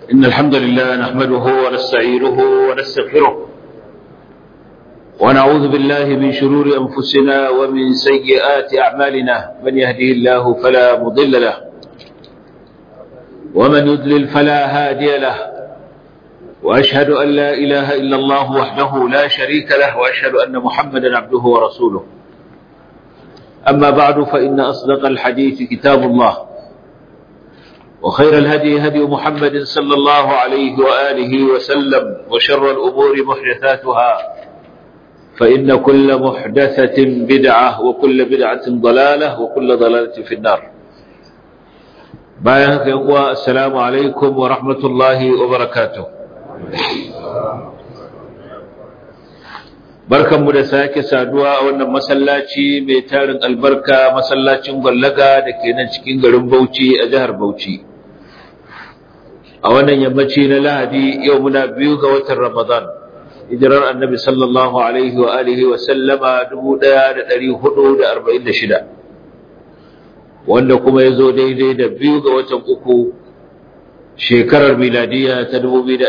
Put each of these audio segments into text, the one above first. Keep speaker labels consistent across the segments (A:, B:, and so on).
A: إن الحمد لله نحمده ونستعينه ونستغفره ونعوذ بالله من شرور أنفسنا ومن سيئات أعمالنا من يهده الله فلا مضل له ومن يضلل فلا هادي له وأشهد أن لا إله إلا الله وحده لا شريك له وأشهد أن محمدا عبده ورسوله أما بعد فإن أصدق الحديث كتاب الله وخير الهدي هدي محمد صلى الله عليه وآله وسلم وشر الأمور محدثاتها فإن كل محدثة بدعة وكل بدعة ضلالة وكل ضلالة في النار بايهك يقوى السلام عليكم ورحمة الله وبركاته barkanmu da sake saduwa a wannan masallaci mai tarin albarka masallacin gwallaga da ke nan cikin garin Bauchi a jihar Bauchi a wannan yammaci na Lahadi yau muna biyu ga watan Ramadan hijirar Annabi sallallahu alaihi wa alihi wa sallama 1446 wanda kuma ya zo daidai da biyu ga watan uku shekarar miladiya ta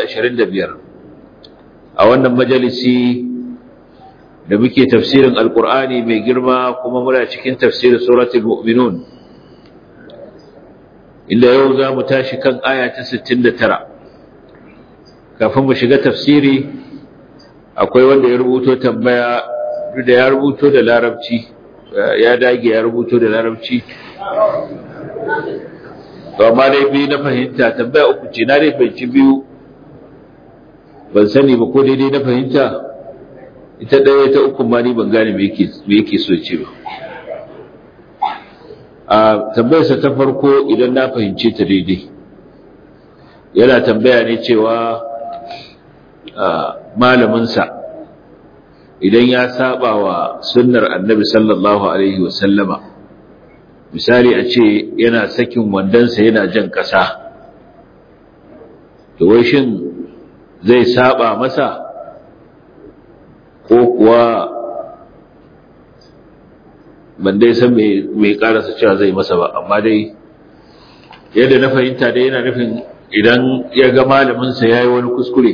A: 2025 a wannan majalisi da muke tafsirin alkur'ani mai girma kuma muna cikin tafsirin suratul mu'minun inda yau za mu tashi kan aya ta 69 kafin mu shiga tafsiri akwai wanda ya rubuto tambaya duk da ya rubuto da larabci ya dage ya rubuto da larabci to amma dai biyu na fahimta tambaya uku ce na dai fahimci biyu ban sani ba ko daidai na fahimta ita ɗaya ta uku ma ni ban gane me yake so ce ba a tambayarsa ta farko idan na fahimce ta daidai yana tambaya ne cewa malaminsa idan ya saba wa sunnar annabi sallallahu alaihi wasallama misali a ce yana sakin wandonsa yana jan ƙasa to wai shin zai saba masa ko kuwa ban dai san mai karasa cewa zai masa ba amma dai yadda na fahimta dai yana nufin idan ya ga malaminsa ya yi wani kuskure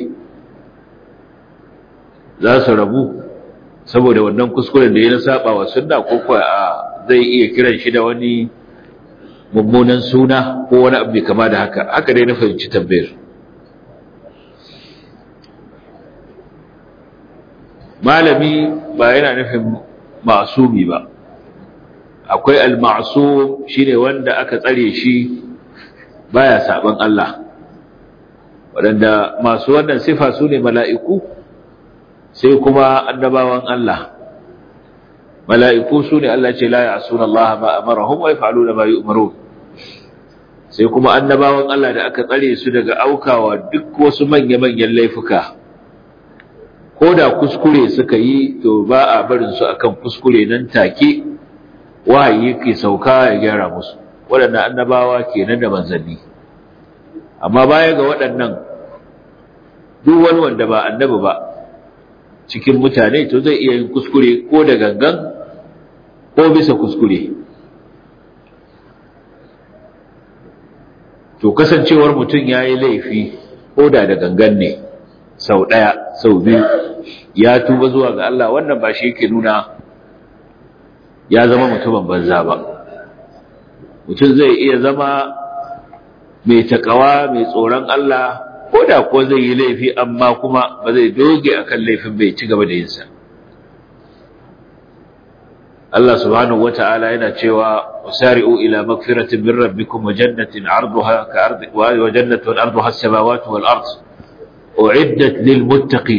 A: za su rabu saboda wannan kuskuren da ya na saba wa sunna ko kuwa a zai iya kiran shi da wani mummunan suna ko wani abu kama da haka haka dai na fahimci tambayar malami ba yana nufin masumi ba akwai al-ma'sum shine wanda aka tsare shi baya saban Allah wadanda masu wannan sifa su ne mala'iku sai kuma annabawan Allah mala'iku su ne Allah ce la ya'suna Allah ma amarahum wa yaf'aluna ma yu'marun sai kuma annabawan Allah da aka tsare su daga aukawa duk wasu manya-manyan laifuka ko da kuskure suka yi to ba a barin su akan kuskure nan take wahayi yake sauka ya gyara musu waɗannan annabawa kenan da manzanni amma baya ga waɗannan duk wani wanda ba annabi ba cikin mutane to zai iya yin kuskure ko da gangan ko bisa kuskure to kasancewar mutum ya yi laifi ko da da gangan ne sau ɗaya sau biyu ya tuba zuwa ga Allah wannan ba shi yake nuna ya zama mutumin banza ba mutum zai iya zama mai takawa mai tsoron Allah ko da ko zai yi laifi amma kuma ba zai doge akan laifin bai ci gaba da yinsa Allah subhanahu wata'ala yana cewa wasari'u ila magfiratin min rabbikum wa jannatin 'arduha ka ardi wa jannatin 'arduha as-samawati wal ardh أعدت للمتقين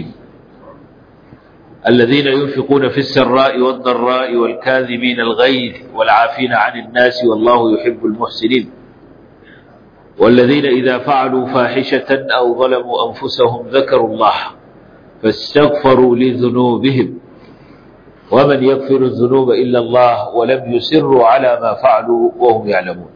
A: الذين ينفقون في السراء والضراء والكاذبين الغيظ والعافين عن الناس والله يحب المحسنين والذين إذا فعلوا فاحشة أو ظلموا أنفسهم ذكروا الله فاستغفروا لذنوبهم ومن يغفر الذنوب إلا الله ولم يسروا على ما فعلوا وهم يعلمون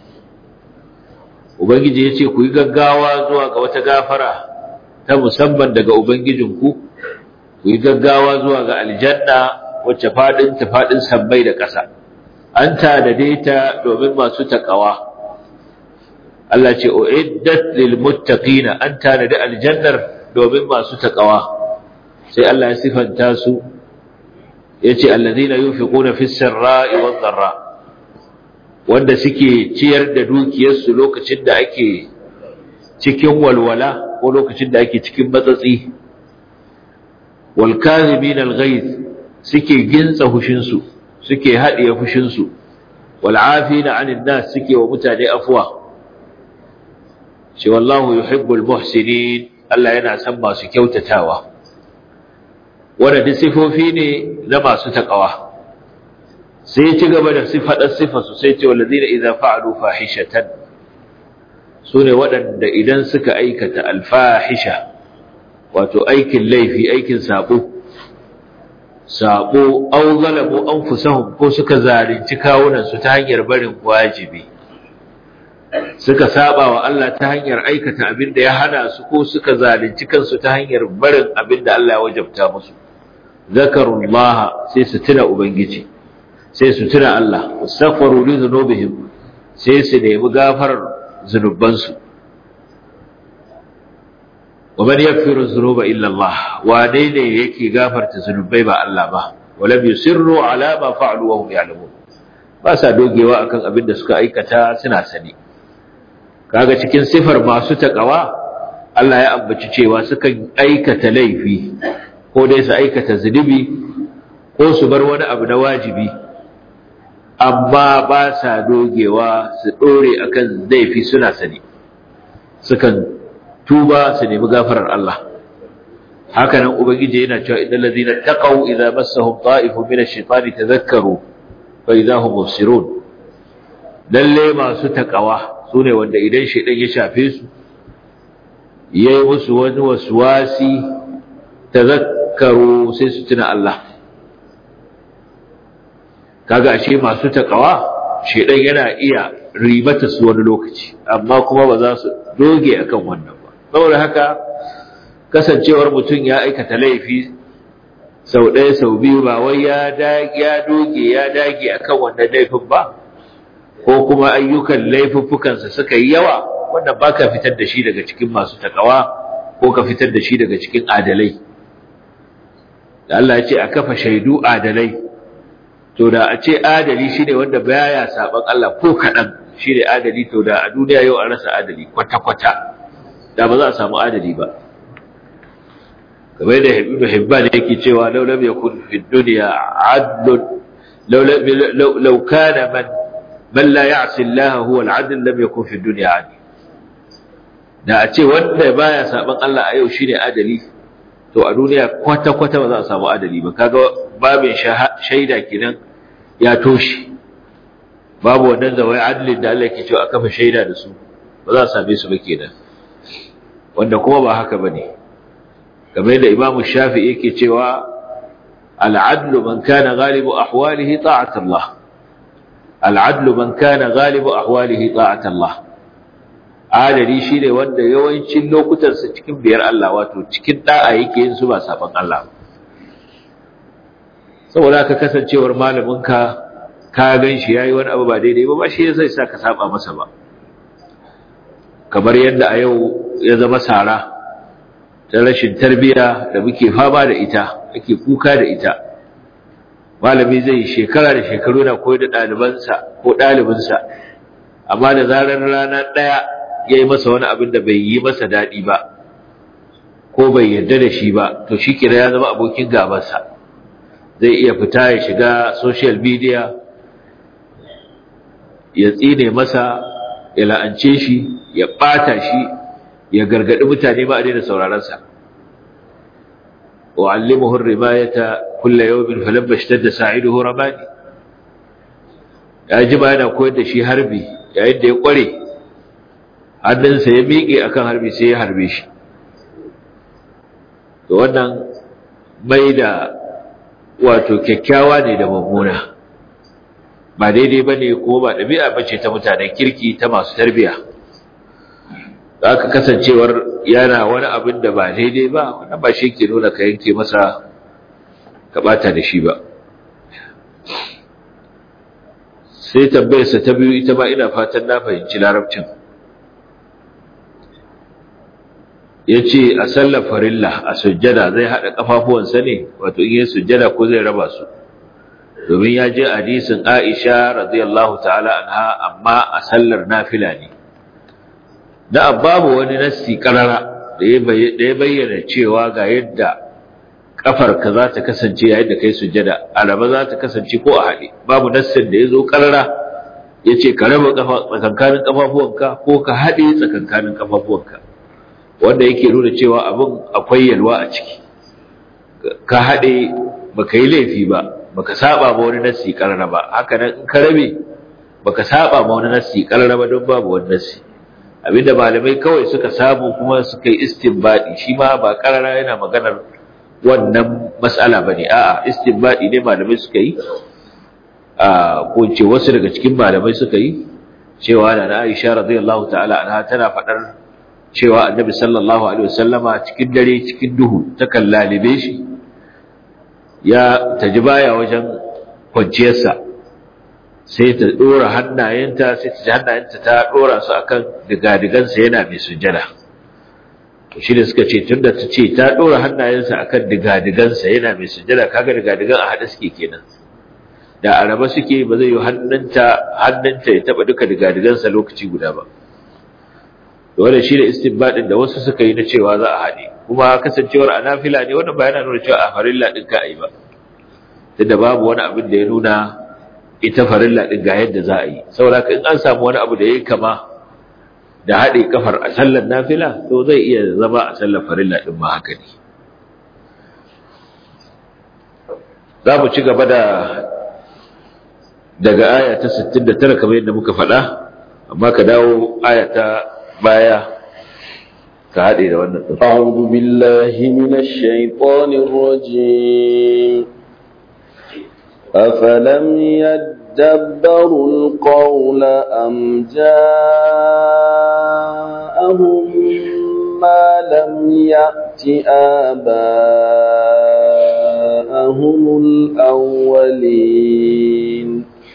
A: وبنجي يتي كوي غغاوا زوا ga wata gafara ta musamman daga Ubangijinku, ku yi gaggawa zuwa ga aljanna wacce faɗin ta faɗin sammai da ƙasa, an tanade ta domin masu taƙawa, Allah ce uiddat lil muttaqina an tanadi aljannar domin masu taqwa sai Allah ya sifanta su yace alladhina yunfiquna fis sarra'i wad dharra wanda suke ciyar da dukiyarsu lokacin da ake cikin walwala ko lokacin da ake cikin matsatsi wal kadhibin al ghaiz suke gintsa hushinsu suke haɗiye fushinsu wal afina 'anil nas suke wa mutane afwa ce wallahu yuhibbul muhsinin Allah yana son masu kyautatawa wanda duk sifofi ne na masu takawa sai ci gaba da sifadar sifarsu sai ce wallazina idza fa'alu fahishatan sune waɗanda idan suka aikata alfahisha wato aikin laifi aikin sabo sabo aw zalamu anfusahum ko suka zalunci kawunan su ta hanyar barin wajibi suka saba wa Allah ta hanyar aikata abin da ya hana su ko suka zalunci kansu ta hanyar barin abin da Allah ya wajabta musu zakarullah sai su tuna ubangiji sai su tuna Allah wastaghfiru li dhunubihim sai su nemi gafarar zunubansu wa man yaghfiru dhunuba illa Allah wane ne yake gafarta zunubai ba Allah ba walam yusirru ala ma fa'alu wa hum ya'lamun ba sa dogewa akan abin da suka aikata suna sani kaga cikin sifar masu takawa Allah ya ambaci cewa sukan aikata laifi ko dai su aikata zunubi ko su bar wani abu na wajibi amma ba sa dogewa su dore akan laifi suna sani sukan tuba su nemi gafarar Allah haka nan ubangiji yana cewa idan ladina taqaw idza massahum ta'ifun min ash-shaytani tadhakkaru fa idza hum mubsirun lalle masu takawa sune wanda idan shaydan ya shafe su yayi musu wani waswasi tadhakkaru sai su tuna Allah kaga ashe masu takawa shaydan yana iya ribata su wani lokaci amma kuma ba za su doge akan wannan ba saboda haka kasancewar mutum ya aikata laifi sau ɗaya sau biyu ba wai ya doge ya dage akan wannan laifin ba ko kuma ayyukan laifuffukansa suka yi yawa wannan ba ka fitar da shi daga cikin masu takawa ko ka fitar da shi daga cikin adalai da Allah ya ce a kafa shaidu adalai to da a ce adali shi ne wanda baya saban Allah ko kaɗan shi ne adali to da a duniya yau an rasa adali kwata-kwata da ba za a samu adali ba kamar da ibn hibban yake cewa law lam yakun fi dunya adl law law kana man man la ya'si Allah huwa al-adl lam yakun fi dunya adl da a ce wanda baya saban Allah a yau shine adali to a duniya kwata kwata ba za a samu adali ba kaga babin shaida kenan ya toshe babu wannan zawai adalin da Allah yake cewa a kafa shaida da su ba za a same su ba kenan wanda kuma ba haka bane kamar da Imam Shafi'i yake cewa al-adlu man kana ghalibu ahwalihi ta'at Allah al-adlu man kana ghalibu ahwalihi ta'at Allah adali shine wanda yawancin lokutan sa cikin biyar Allah wato cikin da'a yake yin su ba saban Allah saboda ka kasancewar malamin ka ka ganshi yayi wani abu ba daidai ba ba shi zai sa ka saba masa ba kamar yadda a yau ya zama sara ta rashin tarbiya da muke fama da ita ake kuka da ita malami zai shekara da shekaru na koyar da ɗalibansa ko ɗalibinsa amma da zarar rana ɗaya ya yi masa wani abin da bai yi masa daɗi ba ko bai yarda da shi ba to shi kira ya zama abokin gabansa zai iya fita ya shiga social media ya tsine masa ya la'ance shi ya ɓata shi ya gargaɗi mutane ba a daina sauraronsa wa allimuhu rimayata kulla yawmin falamma ishtadda sa'iduhu ramani ya ji ba yana koyar da shi harbi yayin da ya kware hannunsa ya miƙe akan harbi sai ya harbe shi to wannan mai da wato kyakkyawa ne da mummuna ba daidai ba ne ko ba ɗabi'a ba ce ta mutanen kirki ta masu tarbiya za ka kasancewar yana wani abin da ba daidai ba wannan ba shi ke nuna ka yanke masa ka ɓata da shi ba sai tambayarsa ta biyu ita ba ina fatan na fahimci larabcin yace a sallar farilla a sujjada zai hada kafafuwansa ne wato in yi sujjada ko zai raba su domin ya je hadisin Aisha radiyallahu ta'ala anha amma a sallar nafila ne da babu wani nassi karara da ya bayyana cewa ga yadda kafarka za ta kasance yayin da kai sujjada alaba za ta kasance ko a haɗe babu nassin da ya zo karara ya ce ka raba tsakankanin kafafuwanka ko ka haɗe tsakankanin kafafuwanka wanda yake nuna cewa abin akwai yalwa a ciki ka haɗe baka yi laifi ba baka saba ma wani nassi karara ba haka nan in ka rabe baka saba ma wani nassi karara ba don babu wani nassi abinda malamai kawai suka samu kuma suka yi istinbadi shi ma ba karara yana maganar wannan mas'ala bane a'a istinbadi ne malamai suka yi a ko ce wasu daga cikin malamai suka yi cewa da Aisha radiyallahu ta'ala anha tana fadar cewa Annabi sallallahu alaihi wasallama cikin dare cikin duhu ta kallalibe shi ya taji baya wajen kwanciyarsa sai ta dora hannayenta sai ta ji hannayenta ta dora su akan digadigansa yana mai sujjada to shi da suka ce tunda ta ce ta dora hannayensa akan digadigansa yana mai sujjada kaga digadigan a hada suke kenan da araba suke ba zai yi hannunta hannunta ya taba duka digadigansa lokaci guda ba wannan shi da istinbadin da wasu suka yi na cewa za a haɗe kuma kasancewar anafila ne wannan ba yana nuna cewa a farilla din ka yi ba tunda babu wani abin da ya nuna ita farilla din ga yadda za a yi saboda in an samu wani abu da yayi kama da haɗe kafar a sallar nafila to zai iya zama a sallar farilla din ma haka ne za mu ci gaba da daga aya ta 69 kamar yadda muka faɗa amma ka dawo aya ta baya ka haɗe da wannan ɗin.
B: أعوذ بالله من الشيطان الرجيم أفلم يدبروا القول أم جاءهم ما لم يأت آباءهم الأولين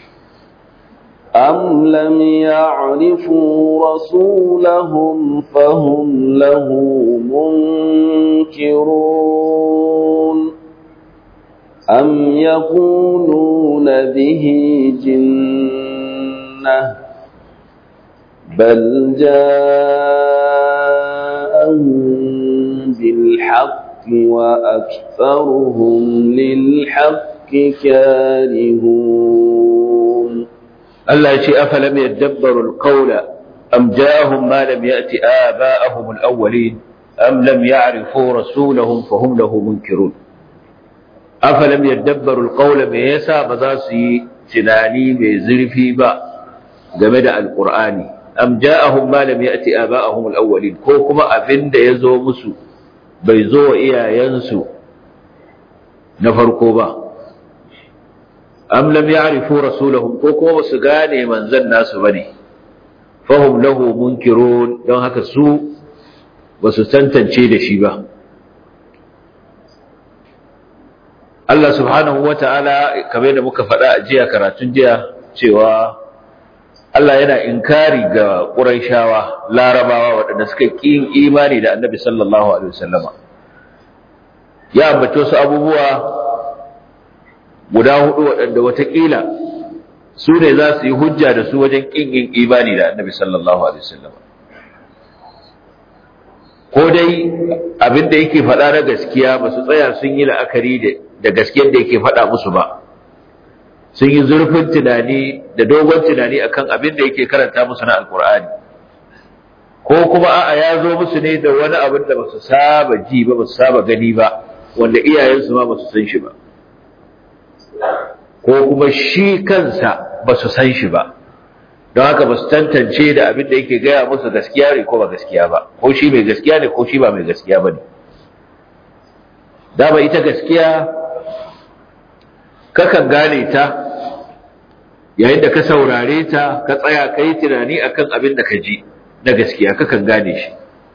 B: أم لم يعرفوا رسولهم فهم له منكرون أم يقولون به جنة بل جاءهم بالحق وأكثرهم للحق كارهون
A: Allah ya ce afalam yadabbaru alqawla am ja'ahum ma lam ya'ti aba'ahum alawwalin am lam ya'rifu rasulahum fahum lahu munkirun afalam yadabbaru alqawla me yasa ba za su yi tunani mai zurfi ba game da alqur'ani am ja'ahum ma lam ya'ti aba'ahum alawwalin ko kuma abinda yazo musu bai zo wa iyayensu na farko ba am lam ya'rifu rasulahum ko kuma basu gane manzon nasu bane fahum lahu munkirun don haka su basu tantance da shi ba Allah subhanahu wata'ala kamar da muka faɗa a jiya karatun jiya cewa Allah yana inkari ga Qurayshawa Larabawa waɗanda suka ƙin imani da Annabi sallallahu alaihi wasallama ya ambato su abubuwa guda hudu waɗanda watakila su ne za su yi hujja da su wajen ƙin yin imani da annabi sallallahu alaihi wasallam ko dai abin da yake faɗa na gaskiya ba su tsaya sun yi la'akari da gaskiyar da yake faɗa musu ba sun yi zurfin tunani da dogon tunani akan abin da yake karanta musu na alkur'ani ko kuma a'a ya zo musu ne da wani abin da ba su saba ji ba ba su saba gani ba wanda iyayensu ma ba su san shi ba ko kuma shi kansa ba su san shi ba don haka ba su tantance da abin da yake gaya musu gaskiya ne ko ba gaskiya ba ko shi mai gaskiya ne ko shi ba mai gaskiya ba ne dama ita gaskiya kakan gane ta yayin da ka saurare ta ka tsaya ka yi tunani akan abin da ka ji na gaskiya kakan gane shi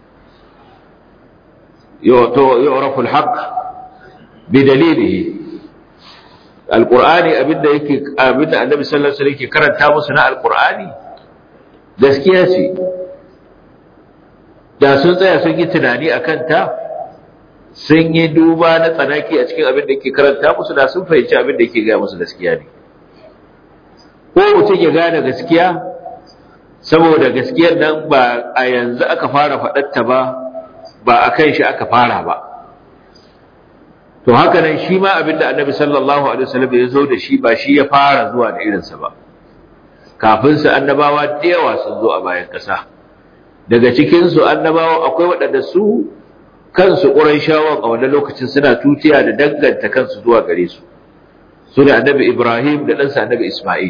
A: yu'rafu al-haqq bi dalilihi alqur'ani abinda yake abinda annabi sallallahu alaihi wasallam yake karanta musu na alqur'ani gaskiya ce da sun tsaya sun yi tunani a kanta sun yi duba na tsanaki a cikin abin da ke karanta musu da sun fahimci abin da ke gaya musu gaskiya ne ko mutum ya gane gaskiya saboda gaskiyar nan ba a yanzu aka fara faɗatta ba ba a kan shi aka fara ba to haka nan shi ma abin da annabi sallallahu alaihi wasallam ya zo da shi ba shi ya fara zuwa da irinsa ba kafin su annabawa da yawa sun zo a bayan ƙasa daga cikin su annabawa akwai waɗanda su kansu ƙurayshawan a wannan lokacin suna tutiya da danganta kansu zuwa gare su su ne annabi Ibrahim da ɗansa annabi Ismail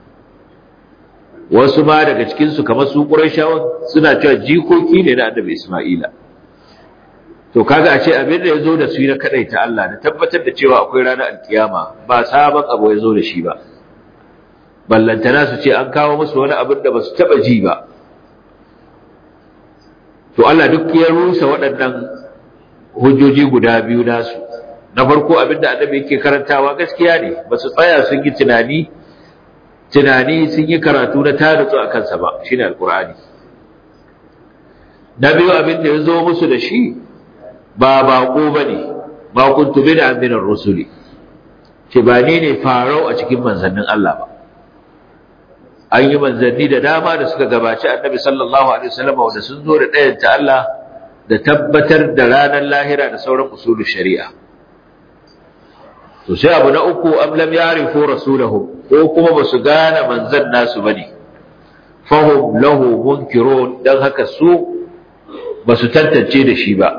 A: wasu ma daga cikin su kamar su ƙurayshawan suna cewa jikoki ne na annabi Ismaila to kaga a ce abin da ya zo da su na kadaita Allah da tabbatar da cewa akwai ranar alkiyama ba sabon abu ya zo da shi ba ballantana su ce an kawo musu wani abin da ba su taba ji ba to Allah duk ya rusa waɗannan hujjoji guda biyu nasu na farko abin da annabi yake karantawa gaskiya ne ba su tsaya sun yi tunani tunani sun yi karatu na tarutsu a kansa ba shine alkur'ani na biyu abin da ya zo musu da shi ba baƙo ba ne ba kuntu bi da aminar rusuli ce ba ni ne farau a cikin manzannin Allah ba an yi manzanni da dama da suka gabaci annabi sallallahu alaihi wasallam wanda sun zo da ɗayan ta Allah da tabbatar da ranar lahira da sauran usulul shari'a to sai abu na uku am lam ya'rifu rasulahum ko kuma ba su gane manzan nasu bane fahum lahu munkirun dan haka su ba su tantance da shi ba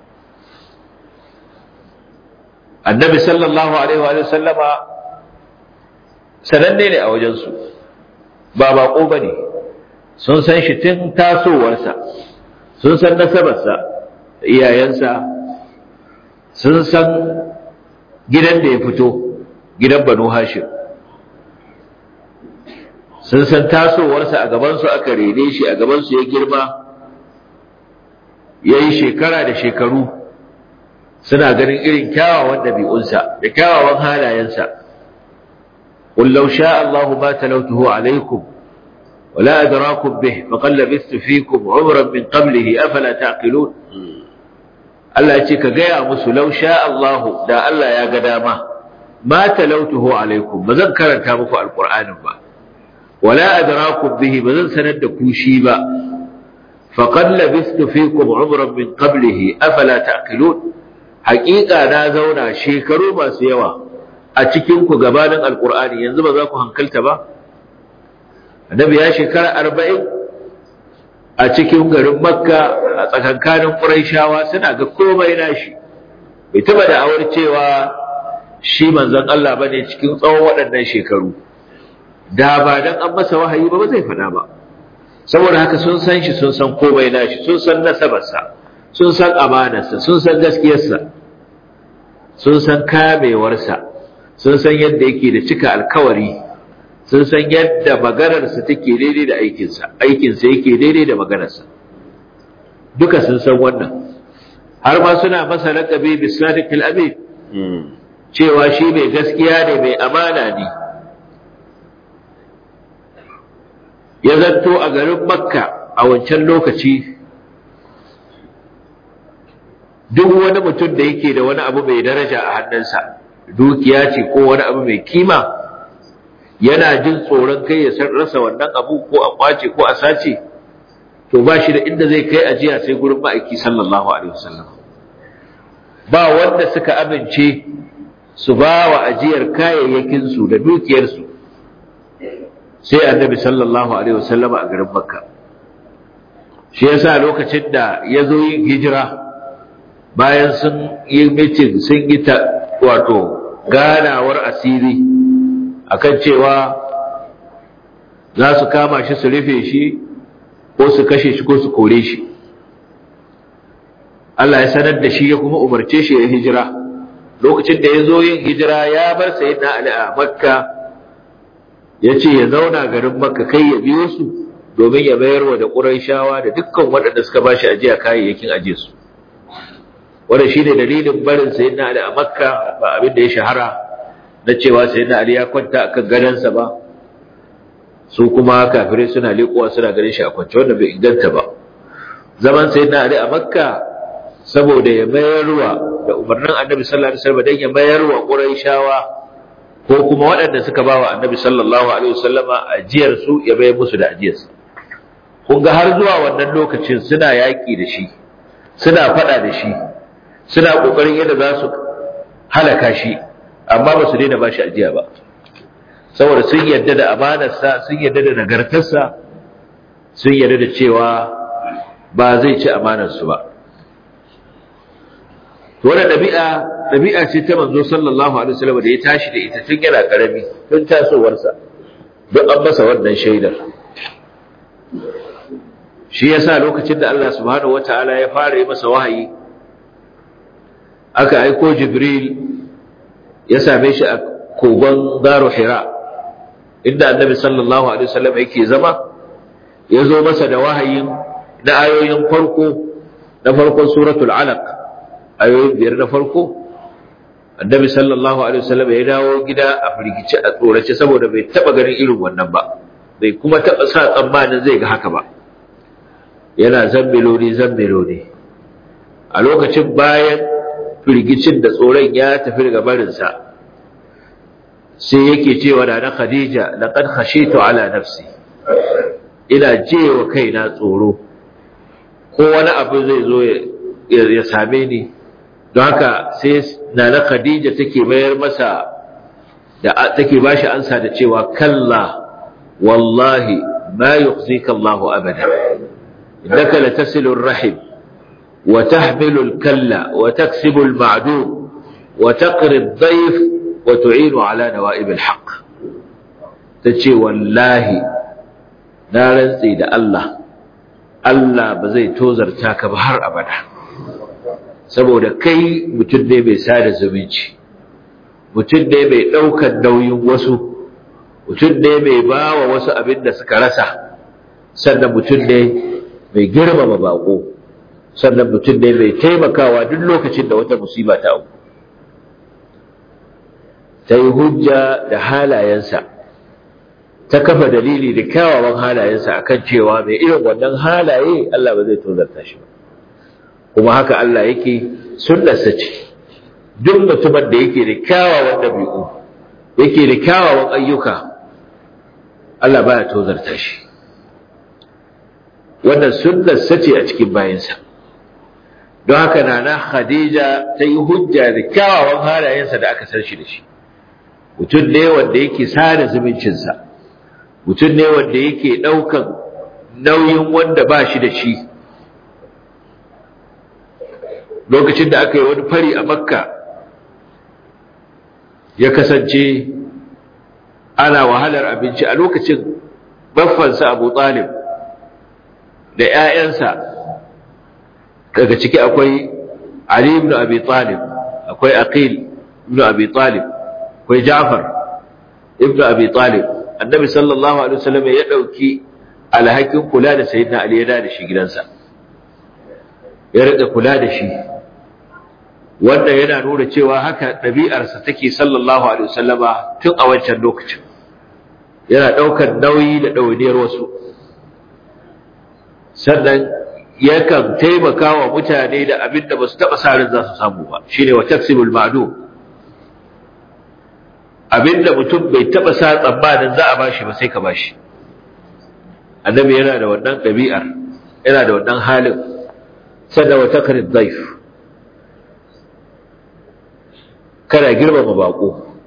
A: annabi sallallahu alaihi wa sallama sananne ne a wajensu ba bako ba ne sun san shi tun tasowarsa sun san nasabarsa iyayensa sun san gidan da ya fito gidan banu hashim sun san tasowarsa a gabansu aka rene shi a gabansu ya girma ya yi shekara da shekaru suna ganin irin kyawawan ɗabi'unsa da kyawawan halayensa قل لو شاء الله ما تلوته عليكم ولا أدراكم به فقد لبثت فيكم عمرا من قبله أفلا تعقلون Allah ya ce ka gaya musu lau sha Allahu da Allah ya ga dama ma talautuhu alaikum ba zan karanta muku alqur'anin ba wala adrakum bihi ba zan sanar da ku shi ba faqad labistu fikum umran min qablihi afala taqilun haqiqa na zauna shekaru masu yawa a cikin ku gabanin alqur'ani yanzu ba za ku hankalta ba annabi ya shekara arba'in a cikin garin makka a tsakankanin ƙuraishawa suna ga komai nashi bai taba da awar cewa shi manzon Allah bane cikin tsawon waɗannan shekaru da ba dan an masa wahayi ba ba zai faɗa ba saboda haka sun san shi sun san komai nashi sun san nasabarsa sun san amanarsa sun san gaskiyarsa sun san kamewarsa sun san yadda yake da cika alkawari sun san yadda maganarsa take daidai da aikinsa aikinsa yake daidai da maganarsa duka sun san wannan har ma suna masa laƙabi bisadiq al-amin cewa shi mai gaskiya ne mai amana ne ya zanto a garin makka a wancan lokaci duk wani mutum da yake da wani abu mai daraja a hannunsa dukiya ce ko wani abu mai kima yana jin tsoron kai ya rasa wannan abu ko a kwace ko a sace to ba shi da inda zai kai ajiya sai gurin ma'aiki sallallahu alaihi wasallam ba wanda suka amince su ba wa ajiyar kayayyakinsu da dukiyarsu sai annabi sallallahu alaihi wasallam a garin makka shi yasa lokacin da ya zo yin hijira bayan sun yi mitin sun yi ta wato ganawar asiri akan cewa za su kama shi su rufe shi ko su kashe shi ko su kore shi Allah ya sanar da shi ya kuma umarce shi ya hijira lokacin da ya zo yin hijira ya bar sayyidina Ali a Makka ya ce ya zauna garin Makka kai ya biyo su domin ya mayar wa da Qurayshawa da dukkan waɗanda suka bashi ajiya kayayyakin aje su wannan shine dalilin barin sayyidina Ali a Makka ba abin da ya shahara na cewa sayyidina Ali ya kwanta akan gadansa ba su kuma kafirai suna leƙuwa suna ganin shi a kwance wanda bai inganta ba zaman sai na ali a makka saboda ya mayarwa da umarnin annabi sallallahu alaihi wasallam dan ya mayarwa quraishawa ko kuma waɗanda suka bawa annabi sallallahu alaihi wasallama ajiyar su ya bayar musu da ajiyar su kun ga har zuwa wannan lokacin suna yaƙi da shi suna faɗa da shi suna ƙoƙarin yadda za su halaka shi amma ba su daina ba shi ajiya ba saboda sun yarda da amanarsa sun yarda da nagartarsa sun yarda da cewa ba zai ci amanarsu ba wannan ɗabi'a ɗabi'a ce ta manzo sallallahu alaihi wasallam da ya tashi da ita tun yana karami tun tasowarsa don an masa wannan shaidar shi yasa lokacin da Allah subhanahu wataala ya fara yi masa wahayi aka aiko Jibril ya same shi a kogon Garu Hira inda Annabi sallallahu alaihi wasallam yake zama ya zo masa da wahayin na ayoyin farko na farkon suratul alaq ayoyin biyar na farko Annabi sallallahu alaihi wasallam ya dawo gida a firgice a tsorace saboda bai taba ganin irin wannan ba bai kuma taba sa tsammanin zai ga haka ba yana zambeloni zambeloni a lokacin bayan firgicin da tsoron ya tafi daga barinsa sai yake cewa da na khadija laqad khashitu ala nafsi ina jewa kaina tsoro ko wani abu zai zo ya same ni don haka sai nana khadija take mayar masa da take bashi ansa da cewa kalla wallahi ma yukhzika Allahu abada إنك لتصل الرحم وتحمل الكلة وتكسب المعدوم وتقري الضيف وتعين على نوائب الحق تشي والله نارن سيد الله الله بزي توزر تاك بهر أبدا saboda kai mutum ne mai sada zumunci mutum ne mai ɗaukar nauyin wasu mutum ne mai ba wa wasu abin da suka rasa sannan mutum ne mai girmama bako sannan mutum ne mai taimakawa duk lokacin da wata musiba ta auku ta yi hujja da halayensa ta kafa dalili da kyawawan halayensa akan cewa mai irin wannan halaye Allah ba zai tozarta shi ba kuma haka Allah yake sunnarsa ce duk mutumin da yake da kyawawan ɗabi'u yake da kyawawan ayyuka Allah baya tozarta shi wannan sunnarsa ce a cikin bayansa don haka nana Khadija ta yi hujja da kyawawan halayensa da aka san shi da shi mutum ne wanda yake sada zumuncinsa mutum ne wanda yake ɗaukan nauyin wanda ba shi da shi lokacin da aka yi wani fari a makka ya kasance ana wahalar abinci a lokacin baffansa abu talib da ‘ya'yansa daga ciki akwai Ali ibn Abi Talib akwai Aqil ibn Abi Talib akwai Ja'far ibn Abi Talib annabi sallallahu alaihi wasallam ya dauki alhakin kula da sayyidina Ali ya da shi gidansa ya rika kula da shi wanda yana nuna cewa haka ɗabi'arsa take sallallahu alaihi wasallama tun a wancan lokacin yana ɗaukar nauyi da ɗawainiyar wasu sannan yakan taimaka wa mutane da abin da ba su taɓa sa ran za su samu ba shine wa taksibul ma'dum abin da mutum bai taɓa sa tsammanin za a bashi ba sai ka bashi annabi yana da wannan ɗabi'ar yana da wannan halin sannan wa takrid dhaif kana girmama bako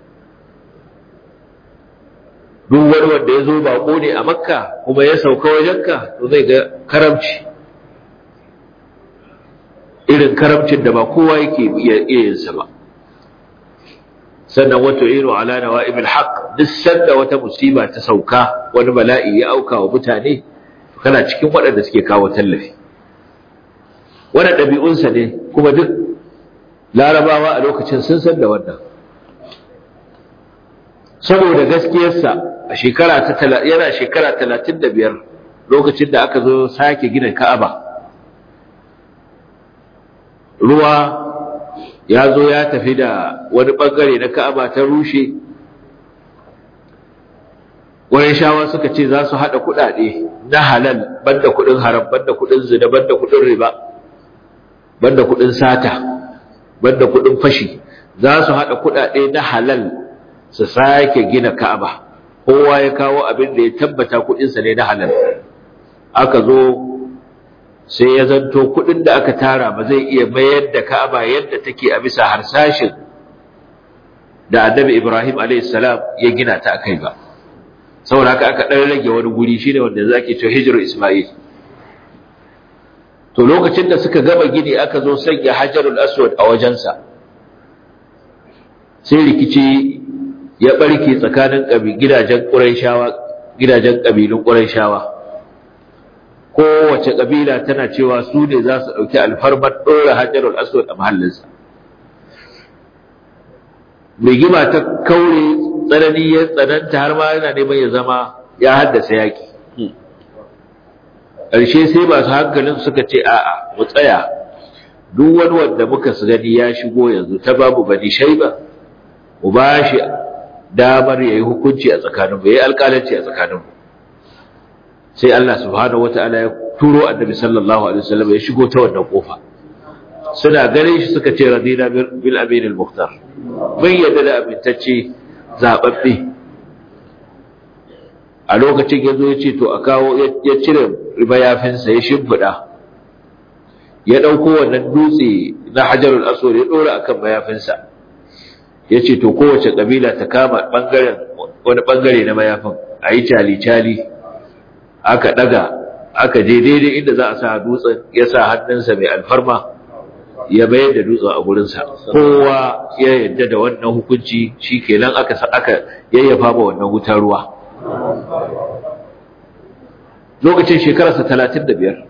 A: duk wani wanda ya zo bako ne a makka kuma ya sauka wajenka to zai ga karamci irin karamcin da ba kowa yake iya yinsa ba sannan wato iro ala nawa'ibil haqq duk sanda wata musiba ta sauka wani bala'i ya auka wa mutane kana cikin waɗanda suke kawo tallafi wannan ɗabi'unsa ne kuma duk larabawa a lokacin sun san da wannan saboda gaskiyarsa a shekara ta yana shekara talatin da biyar lokacin da aka zo sake gina ka'aba ruwa ya zo ya tafi da wani bangare na ka'aba ta rushe shawa suka ce za su haɗa kuɗaɗe na halal banda kuɗin haram banda kuɗin zina banda kuɗin riba banda kuɗin sata banda kuɗin fashi za su haɗa kuɗaɗe na halal su sake gina ka'aba kowa ya kawo abin da ya tabbata kuɗinsa ne na halal aka zo sai ya zanto kuɗin da aka tara ba zai iya mayar da ka'aba yadda take a bisa harsashin da annabi ibrahim a.s. ya gina ta akai ba saboda haka aka ɗan rage wani guri shine wanda zaki ce hijirar isma'il to lokacin da suka gama gini aka zo sanya hajarul aswad a wajensa sai rikici ya barke tsakanin gidajen ƙurayshawa gidajen ƙabilun ƙurayshawa kowace ƙabila tana cewa su ne za su ɗauki alfarmar ɗora hajarul aswad a mahallinsa rigima ta kaure tsanani ya tsananta har ma yana neman ya zama ya haddasa yaƙi ƙarshe sai masu hankalin suka ce a'a mu tsaya duk wani wanda muka su gani ya shigo yanzu ta babu bani shaiba mu ba shi damar ya yi hukunci a tsakaninmu ya yi alƙalanci a tsakaninmu sai Allah subhanahu wata'ala ya turo annabi sallallahu alaihi wasallam ya shigo ta wannan kofa suna ganin shi suka ce radina bil amin al muhtar bai yadda da amintacce zababbe a lokacin ya zo ya ce to a kawo ya cire mayafinsa ya shimfiɗa ya ɗauko wannan dutse na hajarul aswad ya ɗora akan mayafinsa ya ce to kowace ƙabila ta kama ɓangaren wani ɓangare na mayafin a yi cali-cali aka ɗaga aka je daidai inda za a sa dutsen ya sa hannunsa mai alfarma ya bayar da dutsen a gurinsa kowa ya yadda da wannan hukunci shi kenan aka aka yayyafa ba wannan wutar ruwa lokacin shekararsa talatin da biyar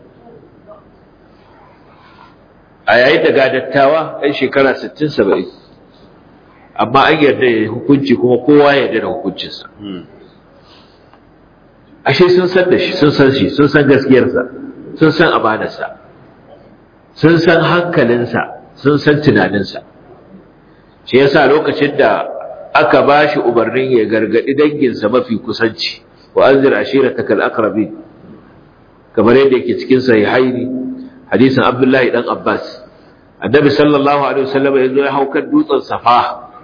A: a yayin da gadattawa ɗan shekara sittin saba'in amma an yarda ya hukunci kuma kowa ya yarda da hukuncinsa ashe sun san da shi sun san shi sun san gaskiyarsa sun san amanarsa sun san hankalinsa sun san tunaninsa shi yasa lokacin da aka ba shi umarnin ya gargadi danginsa mafi kusanci wa anzir ashiratakal aqrabin kamar yadda yake cikin sahihaini hadisin Abdullahi dan Abbas annabi sallallahu alaihi wasallam yazo ya haukar dutsen Safa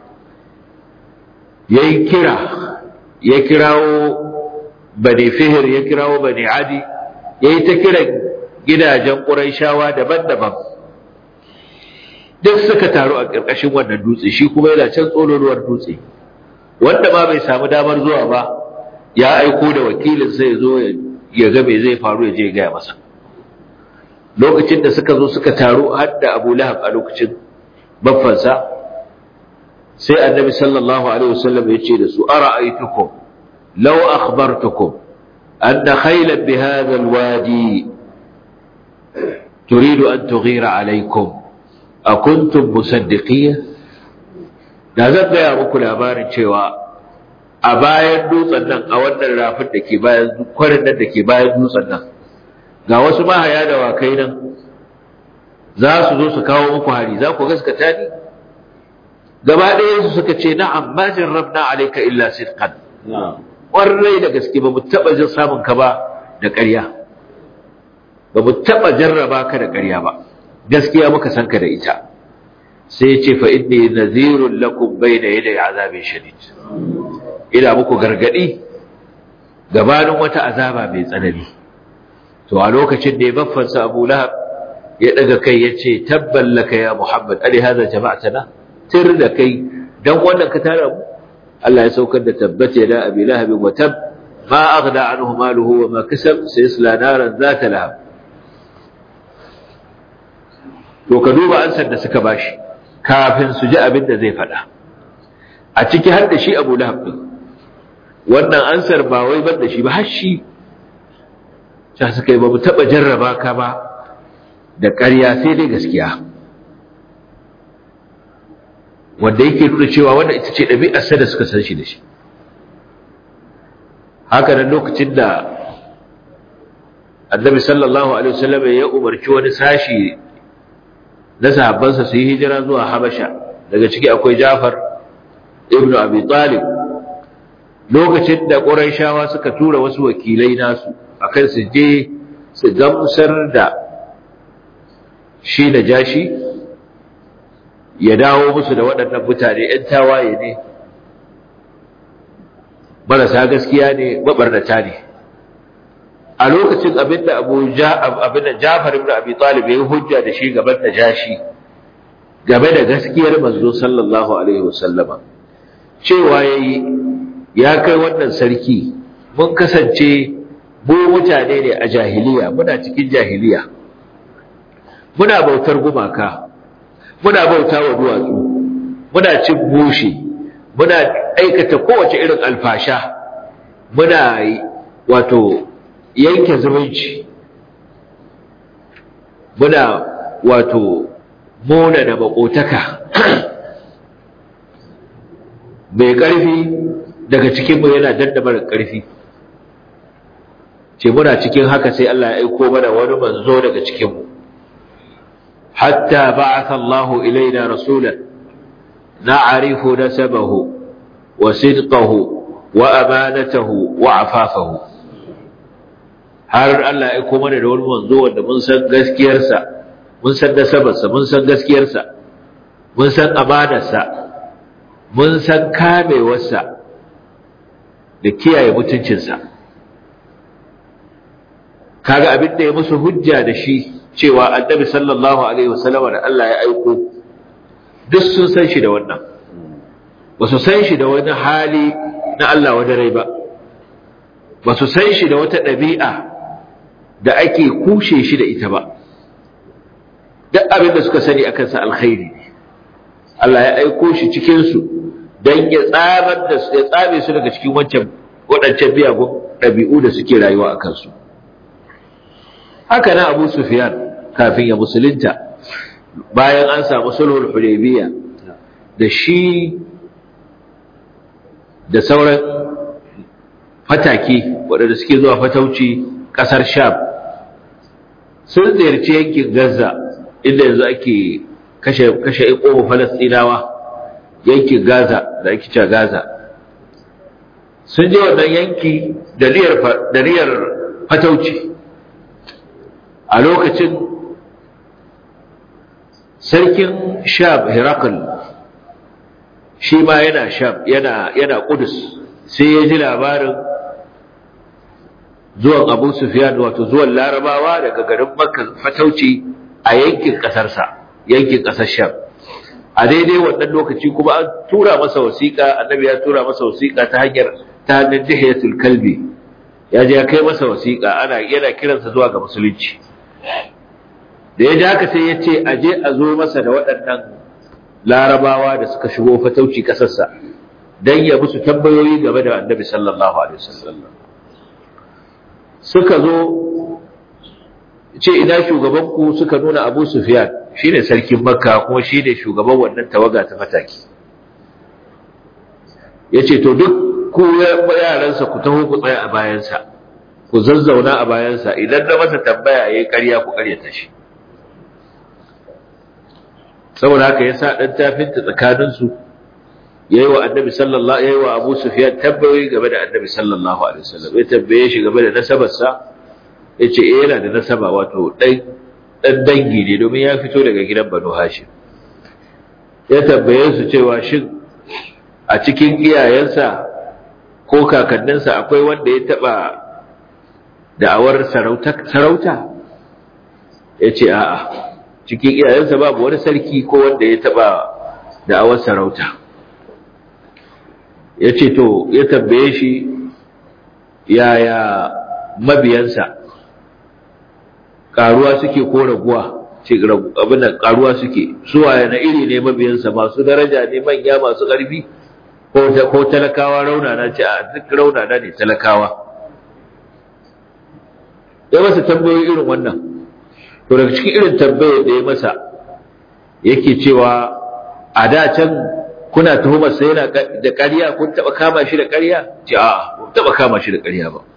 A: yayi kira ya kirawo bani Fihr ya kirawo bani Adi yayi ta kira gidajen Qurayshawa daban-daban duk suka taru a ƙarƙashin wannan dutse shi kuma yana can tsololuwar dutse wanda ba bai samu damar zuwa ba ya aiko da wakilin sai ya zo ya ga me zai faru ya je ya gaya masa lokacin da suka zo suka taru har da Abu Lahab a lokacin baffansa sai Annabi sallallahu alaihi wasallam ya ce da su ara'aytukum law akhbartukum anna khaylan bi hadha alwadi turidu an tughira alaykum akuntum musaddiqiyya da zan gaya muku labarin cewa a bayan dutsen nan a wannan rafin da ke bayan kwarin nan da ke bayan dutsen nan ga wasu mahaya da wakai nan za su zo su kawo muku hari za ku gaskata ni gaba ɗaya su suka ce na'am ma jarrabna alayka illa sidqan ƙwarai da gaske ba mu taɓa jin samun ka ba da ƙarya ba mu taɓa jarraba ka da ƙarya ba gaskiya muka san ka da ita sai ce fa inni nadhirun lakum bayna yaday azabin shadid ina muku gargadi gabanin wata azaba mai tsanani to a lokacin da ya baffansa Abu Lahab ya daga kai yace tabban laka ya Muhammad ali hada jama'atana tir da kai dan wannan ka tara mu Allah ya saukar da tabbata da Abi Lahab wa tab ma aghna anhu maluhu wa ma kasab sayasla naran zata lahab to ka duba ansar da suka bashi kafin su ji abin da zai faɗa a ciki har da shi Abu Lahab din wannan ansar ba wai bar da shi ba har shi ta suka yi ba mu taɓa jarraba ka ba da ƙarya sai dai gaskiya wanda yake nuna cewa wannan ita ce ɗabi'arsa da suka san shi da shi haka nan lokacin da annabi sallallahu alaihi wasallam ya umarci wani sashi na sahabbansa su yi hijira zuwa habasha daga ciki akwai jafar ibnu abi talib lokacin da ƙurayshawa suka tura wasu wakilai nasu akan su je su gamsar da shi da jashi ya dawo musu da waɗannan mutane ‘yan tawaye ne marasa gaskiya ne mabarnata ne a lokacin abin da abu abin da jafar ibn abi talib ya yi hujja da shi gaban da jashi game da gaskiyar manzo sallallahu alaihi wasallama cewa yayi ya kai wannan sarki mun kasance mu mutane ne a jahiliya muna cikin jahiliya muna bautar gumaka muna bauta wa duwatsu muna cin bushe muna aikata kowace irin alfasha muna wato yanke zumunci muna wato mona da makotaka mai ƙarfi daga cikinmu yana dandamar ƙarfi ce muna cikin haka sai Allah ya aiko mana wani manzo daga cikinmu hatta ba'atha Allahu ilaina rasulan na'rifu nasabahu wa sidqahu wa amanatahu wa afafahu har Allah ya aiko mana da wani manzo wanda mun san gaskiyarsa mun san nasabarsa mun san gaskiyarsa mun san amanarsa mun san kamewarsa da kiyaye mutuncinsa kaga abin da ya musu hujja da shi cewa annabi sallallahu alaihi wasallam da Allah ya aiko duk sun san shi da wannan ba su san shi da wani hali na Allah wani rai ba ba su san shi da wata ɗabi'a da ake kushe shi da ita ba duk abin da suka sani akan sa alkhairi ne Allah ya aiko shi cikin su dan ya tsabar da su ya tsabe su daga cikin wancan waɗancan biyagun ɗabi'u da suke rayuwa a kansu haka na Abu Sufyan kafin ya musulunta bayan an samu sulhul Hudaybiyya da shi da sauran fataki waɗanda suke zuwa fatauci ƙasar Sham sun ziyarci yankin Gaza inda yanzu ake kashe kashe iko Falastinawa yankin Gaza da ake cewa Gaza sun je wannan yanki da riyar da riyar fatauci a lokacin sarkin Sham Herakl shi ma yana Sham yana yana Qudus sai ya ji labarin zuwan Abu Sufyan wato zuwan Larabawa daga garin Makka fatauci a yankin kasarsa yankin kasar Sham a daidai wannan lokaci kuma an tura masa wasiƙa annabi ya tura masa wasiƙa ta hanyar ta hannun Dihiyatul Kalbi ya je ya kai masa wasiƙa ana yana kiransa zuwa ga musulunci da ya ji haka sai ya ce a je a zo masa da waɗannan larabawa da suka shigo fatauci ƙasarsa don ya musu tambayoyi game da annabi sallallahu alaihi wasallam suka zo ce ina shugabanku suka nuna abu sufyan shine sarkin makka kuma shine shugaban wannan tawaga ta fataki ya ce to duk ku yaransa ku taho ku tsaya a bayansa ku zazzauna a bayansa idan na masa tambaya ya yi ƙarya ku ƙaryata shi saboda haka ya sa ɗan tafinta tsakaninsu ya yi wa annabi sallallahu ya yi wa abu sufiyan tambayoyi game da annabi sallallahu alaihi wasallam ya tambaye shi game da nasabarsa ya ce eh yana da nasaba wato ɗan ɗan dangi ne domin ya fito daga gidan banu hashim ya tambaye su cewa shin a cikin iyayensa ko kakanninsa akwai wanda ya taɓa da'awar sarauta ya ce a'a cikin iyayensa babu wani sarki ko wanda ya taɓa da'awar sarauta ya ce to ya tambaye shi yaya mabiyansa ƙaruwa suke ko raguwa ce abin da ƙaruwa suke suwaye na iri ne mabiyansa masu daraja ne manya masu ƙarfi ko talakawa raunana ce a duk raunana ne talakawa ya masa tambayoyi irin wannan to daga cikin irin tambayar da ya masa yake cewa a da can kuna tuhumar sa yana da ƙarya kun taɓa kama shi da ƙarya ce a kun taɓa kama shi da ƙarya ba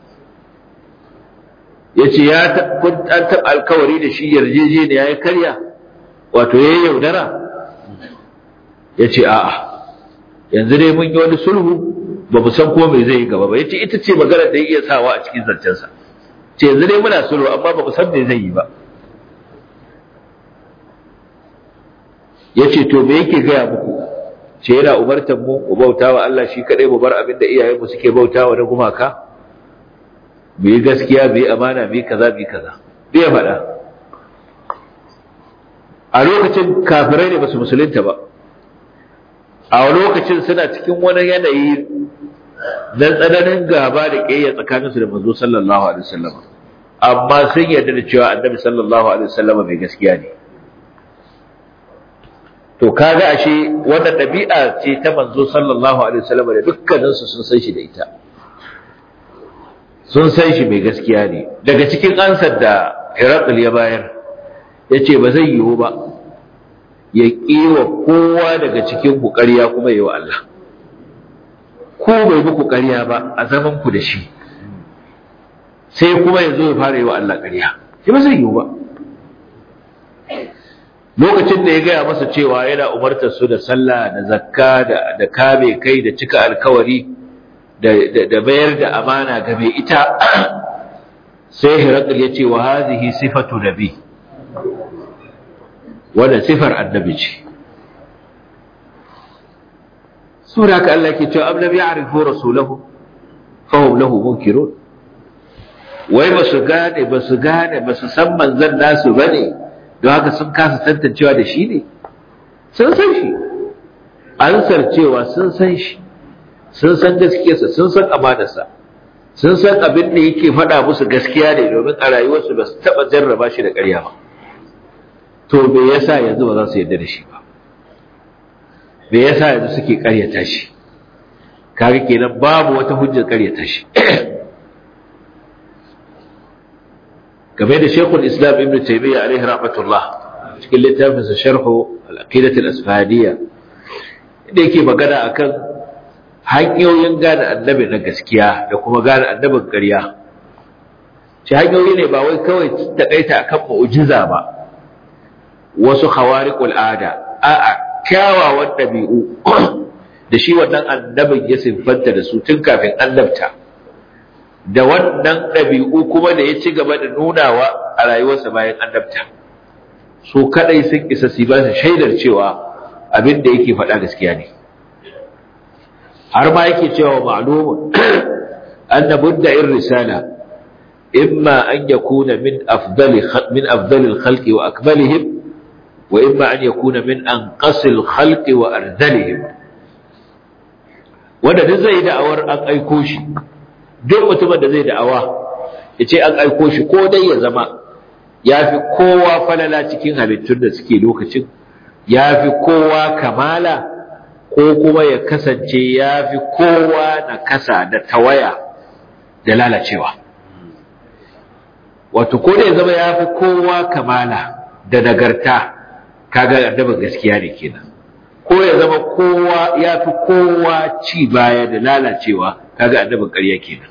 A: ya ce ya kun an taɓa alkawari da shi yarjejeniya ya karya wato ya yi yaudara ya ce a'a yanzu dai mun yi wani sulhu ba mu san ko me zai yi gaba ba yace ita ce magana da ya iya sawa a cikin zancensa ce yanzu dai muna sulhu amma ba mu san me zai yi ba yace to me yake gaya muku ce yana umartar mu mu bautawa Allah shi kadai mu bar abin da iyayenmu suke bautawa na gumaka mu yi gaskiya mu yi amana mu yi kaza mu yi kaza bai faɗa a lokacin kafirai ne ba su musulunta ba a lokacin suna cikin wani yanayi na tsananin gaba da ƙiyayya tsakaninsu da manzo sallallahu alaihi wasallam amma sun yarda da cewa annabi sallallahu alaihi wasallam mai gaskiya ne to kaga ashe wannan ɗabi'a ce ta manzo sallallahu alaihi wasallam da dukkaninsu sun san shi da ita sun san shi mai gaskiya ne daga cikin ansar da Herakl ya bayar ya ce ba zai yiwu ba ya ƙiwa kowa daga cikin ku ƙarya kuma yi wa Allah ko bai muku ƙarya ba a zaman ku da shi sai kuma ya zo ya fara yi wa Allah ƙarya shi ba zai yiwu ba lokacin da ya gaya masa cewa yana umartar su da sallah da zakka da kame kai da cika alkawari da bayar da amana ga mai ita sai Herakl ya ce wa hazihi sifatu nabi wanda sifar annabi ce sura ka Allah ke cewa am lam ya'rifu rasulahu fa hum lahu munkirun wai ba su gane ba su gane ba su san manzon nasu bane don haka sun kasa tantancewa da shi ne sun san shi ansar cewa sun san shi sun san gaskiyarsa sun san amanarsa sun san abin da yake faɗa musu gaskiya ne domin a rayuwarsu ba su taɓa jarraba shi da ƙarya ba to me yasa yanzu ba za su yarda da shi ba me yasa yanzu suke ƙaryata shi kaga kenan babu wata hujjar ƙaryata shi game da Sheikhul Islam Ibn Taymiyyah alaihi rahmatullah cikin littafin sa Sharh al-Aqidah al-Asfahiyya inda yake magana akan hanyoyin gane annabi na gaskiya da kuma gane annabin ƙarya shi hanyoyi ne ba wai kawai takaita akan mu'jiza ba wasu khawariqul ada a'a kyawawan dabi'u da shi wannan annabin ya siffanta da su tun kafin annabta da wannan dabi'u kuma da ya ci gaba da nunawa a rayuwarsa bayan annabta su kadai sun isa su ba shaidar cewa abin da yake faɗa gaskiya ne har ma yake cewa ma'lumun anna budda'ir risala imma an yakuna min afdali min afdali al-khalqi wa akmalihim wa imma an yakuna min anqasi al-khalqi wa ardalihim wanda duk zai da'awar an aiko shi duk mutumin da zai da'awa yace an aiko shi ko dai ya zama yafi kowa falala cikin halittun da suke lokacin yafi kowa kamala ko kuma ya kasance ya fi kowa na kasa da tawaya da lalacewa wato ko da ya zama ya fi kowa kamala da nagarta kaga annabin gaskiya ne kenan ko ya zama kowa ya fi kowa ci baya da lalacewa kaga annabin ƙarya kenan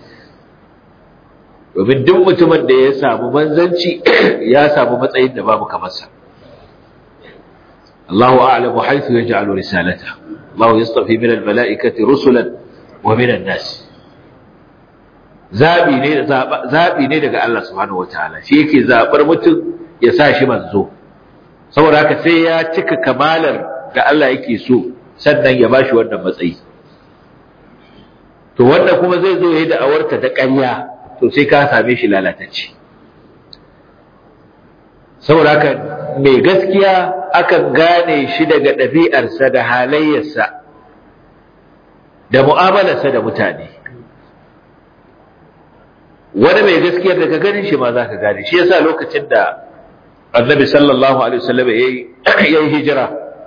A: domin duk mutumin da ya samu manzanci ya samu matsayin da babu kamarsa الله أعلم حيث يجعل رسالته الله يصطفي من الملائكة رسلا ومن الناس zabi ne zabi ne daga Allah subhanahu wataala shi yake zabar mutum ya sa shi manzo saboda haka sai ya cika kamalar da Allah yake so sannan ya bashi wannan matsayi to wanda kuma zai zo yayi da awarta da ƙarya to sai ka same shi lalatacce saboda haka mai gaskiya akan gane shi daga ɗabi'arsa da halayyarsa da mu'amalarsa da mutane wani mai gaskiyar daga ganin shi ma za ka gane shi yasa lokacin da annabi sallallahu alaihi wasallam ya yi hijira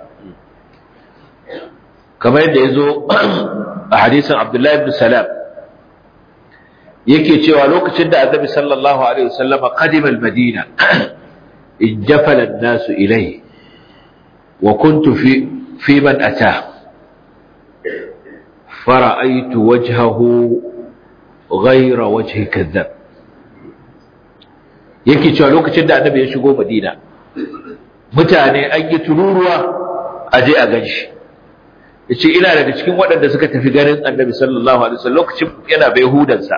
A: kamar yadda ya zo a hadisin abdullahi ibn salam yake cewa lokacin da annabi sallallahu alaihi wasallam qadima al-madina انجفل الناس إليه وكنت في في من أتاه فرأيت وجهه غير وجه كذاب yake cewa lokacin da annabi ya shigo madina mutane an yi tururuwa a je a ganshi yace ina daga cikin waɗanda suka tafi ganin annabi sallallahu alaihi wasallam lokacin yana bai hudansa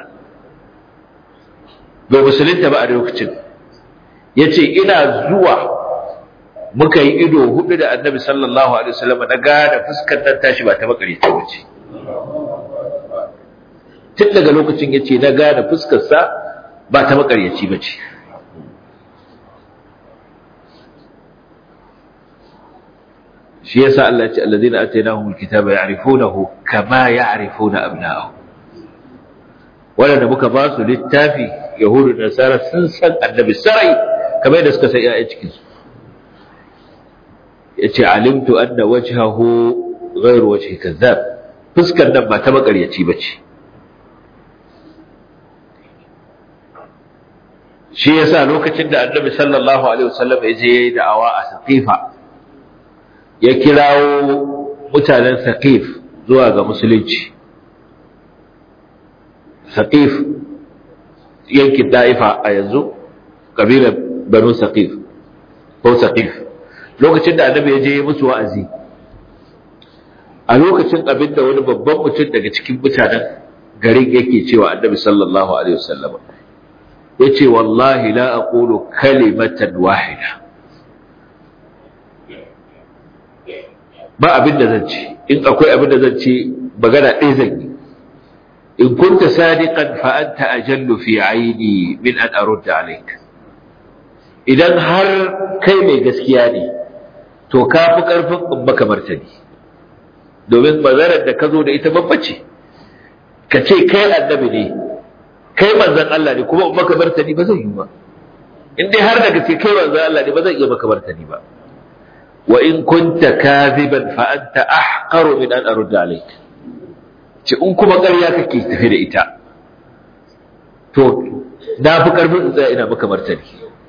A: bai musulunta ba a lokacin yace ina zuwa muka yi ido hudu da annabi sallallahu alaihi wasallam na gane fuskar nan tashi ba ta makare ta bace tun daga lokacin yace na gane fuskar sa ba ta makaryaci bace shi yasa Allah ya ce alladhina atainahumul kitaba ya'rifunahu kama ya'rifuna abna'ahum wanda muka ba su littafi yahudu da nasara sun san annabi sarai kamar yadda suka san ƴaƴan cikin su yace alimtu anna wajhahu ghayru wajhi kazzab fuskar nan ba ta makaryaci bace shi yasa lokacin da annabi sallallahu alaihi wasallam ya je da'awa a saqifa ya kirawo mutanen Saqif zuwa ga musulunci Saqif yankin Daifa a yanzu kabilar Banu Saqif ko Saqif lokacin da Annabi ya je musu wa'azi a lokacin abin da wani babban mutum daga cikin mutanen garin yake cewa Annabi sallallahu alaihi wasallam yace wallahi la aqulu kalimatan wahida ba abin da zan ce in akwai abin da zan ce magana ɗaya zan yi in kunta sadiqan fa anta ajallu fi aini min an arudda alayk idan har kai mai gaskiya ne to ka fi karfin in maka martani domin bazarar da ka zo da ita babba ce ka ce kai annabi ne kai manzon Allah ne kuma in maka martani ba zai yi ba in dai har daga ce kai manzon Allah ne ba zan iya maka martani ba وإن كنت كاذبا فأنت أحقر من أن أرد عليك ce in kuma ƙarya kake tafi da ita to na fi ƙarfin in tsaya ina maka martani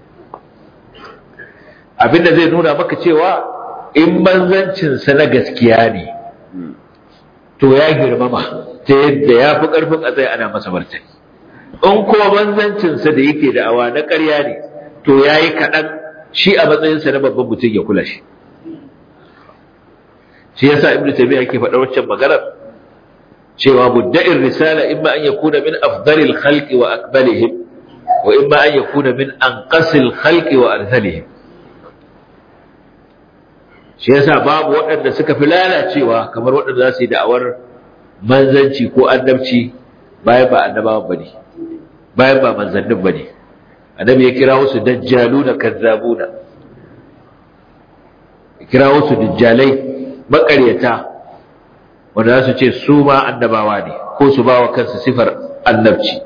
A: abinda zai nuna maka cewa in manzancinsa na gaskiya ne to ya girmama ta yadda ya fi ƙarfin a tsaya ana masa martani in kuma manzancinsa da yake da awa na ƙarya ne to ya yi kaɗan shi a matsayinsa na babban mutum ya kula shi shi yasa ibnu taymiya yake faɗa waccan maganar cewa mudda'ir risala imma an yakuna min afdalil khalqi wa akmalihim wa imma an yakuna min anqasil khalqi wa arzalihim shi yasa babu waɗanda suka fi lalacewa kamar waɗanda za su yi da'awar manzanci ko annabci bayan ba annabawan bane bayan ba manzannin bane annabi ya kira wasu dajjaluna kazzabuna ya kira wasu dajjalai makaryata wanda za su ce su ma annabawa ne ko su ba wa kansu sifar annabci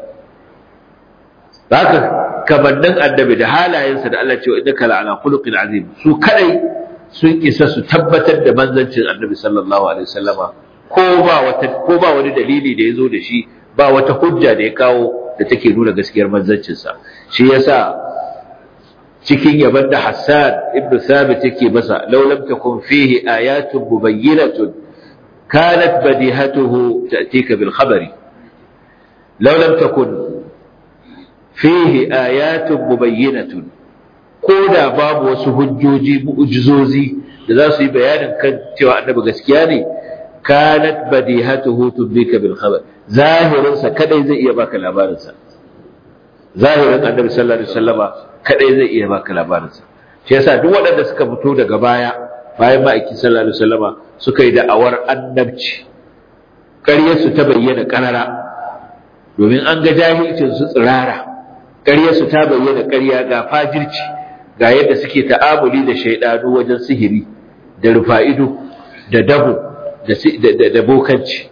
A: haka kamannin annabi da halayensa da Allah cewa innaka la'ala khuluqin azim su kadai sun isa su tabbatar da manzancin annabi sallallahu alaihi wasallama ko ba wata ko ba wani dalili da yazo da shi ba wata hujja da ya kawo da take nuna gaskiyar manzancinsa shi yasa cikin yaban da Hassan ibn Thabit yake masa law lam takun fihi ayatun mubayyinatun kanat badihatuhu ta'tika bil khabari law lam takun fihi ayatun mubayyinatun ko da babu wasu hujjoji mu'jizozi da za su yi bayanin kan cewa annabi gaskiya ne kanat badihatuhu tubika bil khabar zahirin sa kadai zai iya baka labarin sa zahirin annabi sallallahu alaihi wasallama kadai zai iya baka labarin sa shi yasa duk waɗanda suka fito daga baya bayan ma'aikin sallallahu alaihi wasallama suka yi da'awar annabci ƙaryar su ta bayyana ƙarara domin an ga jahilcin su tsirara ƙaryar su ta bayyana ƙarya ga fajirci ga yadda suke ta'amuli da shaidanu wajen sihiri da rufa'ido da dabo da bokanci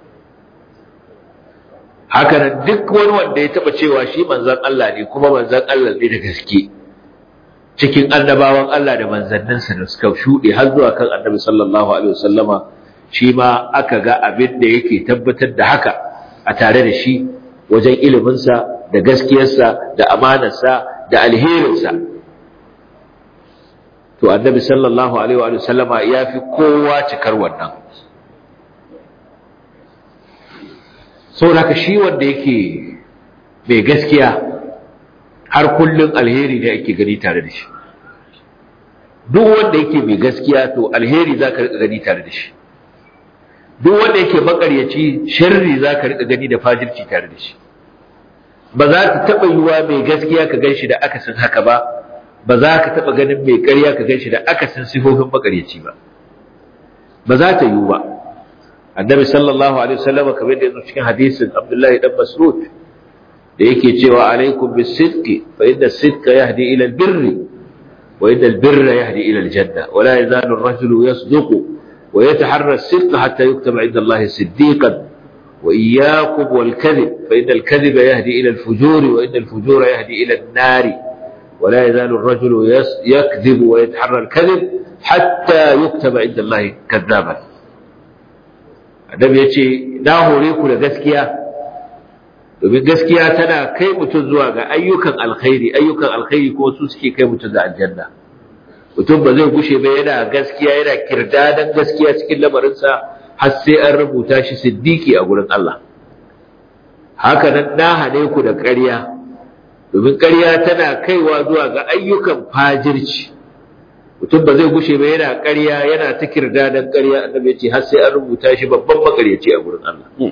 A: haka nan duk wani wanda ya taba cewa shi manzan Allah ne kuma manzan Allah ne da gaske cikin annabawan Allah da manzanninsa da suka shuɗe har zuwa kan annabi sallallahu alaihi wasallama shi ma aka ga abin da yake tabbatar da haka a tare da shi wajen iliminsa da gaskiyarsa da amanarsa da alherinsa to annabi sallallahu alaihi wa sallama ya fi kowa cikar wannan saboda shi wanda yake mai gaskiya har kullum alheri ne ake gani tare da shi duk wanda yake mai gaskiya to alheri za ka gani tare da shi duk wanda yake makaryaci sharri za ka riƙa gani da fajirci tare da shi ba za ta taɓa yiwa mai gaskiya ka gan shi da akasin haka ba ba za ka taɓa ganin mai ƙarya ka gan shi da akasin sifofin makaryaci ba ba za ta yiwu ba annabi sallallahu alaihi wasallam kamar da yanzu cikin hadisin abdullahi dan mas'ud da yake cewa alaikum bis-sidqi fa inna as-sidqa yahdi ila al-birri wa inna al-birra yahdi ila al-janna wa la yazalu ar-rajulu yasduqu wa yataharra as-sidqa hatta yuktaba 'inda Allah siddiqan wa iyyakum wal-kadhib fa inna al-kadhiba yahdi ila al-fujuri wa inna al-fujura yahdi ila an-nari ولا يزال الرجل يكذب ويتحرى الكذب حتى يكتب عند الله كذابا annabi ya ce na hore ku da gaskiya domin gaskiya tana kai mutum zuwa ga ayyukan alkhairi ayyukan alkhairi ko su suke kai mutum ga aljanna mutum ba zai gushe ba yana gaskiya yana kirdadan gaskiya cikin lamarinsa har sai an rubuta shi siddiki a gurin Allah haka nan na hane ku da ƙarya domin ƙarya tana kaiwa zuwa ga ayyukan fajirci mutum ba zai gushe ba yana ƙarya yana ta kirdadan ƙarya annabi ya ce har sai an rubuta shi babban makaryaci a gurin Allah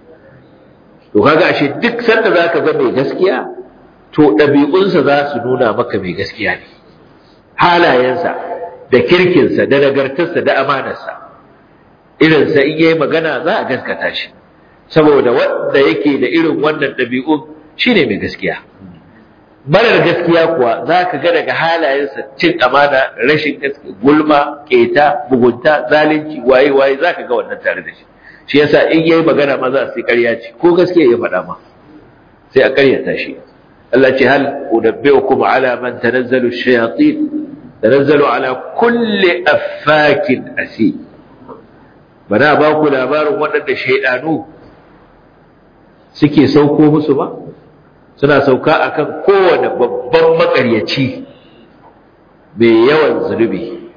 A: to kaga ashe duk sanda zaka ga mai gaskiya to ɗabi'unsa za su nuna maka mai gaskiya ne halayensa da kirkinsa da nagartarsa da amanarsa irinsa in yayi magana za a gaskata shi saboda wanda yake da irin wannan ɗabi'un shine mai gaskiya marar gaskiya kuwa za ka ga daga halayensa cin amana rashin gaskiya gulma keta bugunta zalunci waye waye za ka ga wannan tare da shi shi yasa in yayi magana ma za su yi ƙarya ce ko gaskiya ya faɗa ma sai a ƙaryata shi Allah ce hal unabbiukum ala man tanazzalu shayatin tanazzalu ala kulli affakin asi bana ba ku labarin waɗanda shaidanu suke sauko musu ba suna sauka akan kowane babban makaryaci mai yawan zunubi